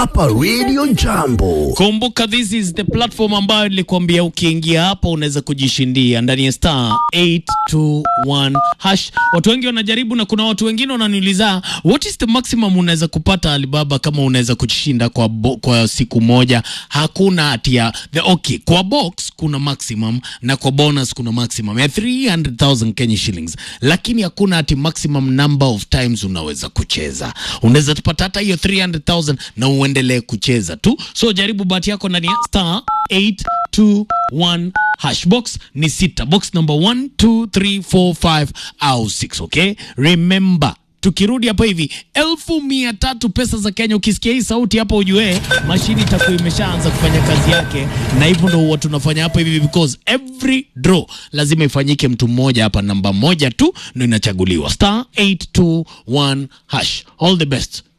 hapa Radio Jambo. Kumbuka, this is the platform ambayo nilikwambia ukiingia hapa unaweza kujishindia ndani ya star 821 hash. Watu wengi wanajaribu, na kuna watu wengine wananiuliza what is the maximum unaweza kupata Alibaba kama unaweza kujishinda kwa, bo, kwa siku moja. Hakuna hatia the okay, kwa box kuna maximum na kwa bonus kuna maximum ya 300,000 Kenya shillings, lakini hakuna ati maximum number of times unaweza kucheza. Unaweza tupata hata hiyo 300,000 na uendelee kucheza tu, so jaribu bahati yako ndani ya star 821 hash. Box ni sita, box number 1 2 3 4 5 au 6. Okay, remember tukirudi hapo hivi elfu mia tatu pesa za Kenya. Ukisikia hii sauti hapo, ujue mashini itakuwa imeshaanza kufanya kazi yake, na hivyo ndo huwa tunafanya hapa hivi, because every draw lazima ifanyike mtu mmoja hapa, namba moja tu ndo inachaguliwa, star 821 hash. All the best.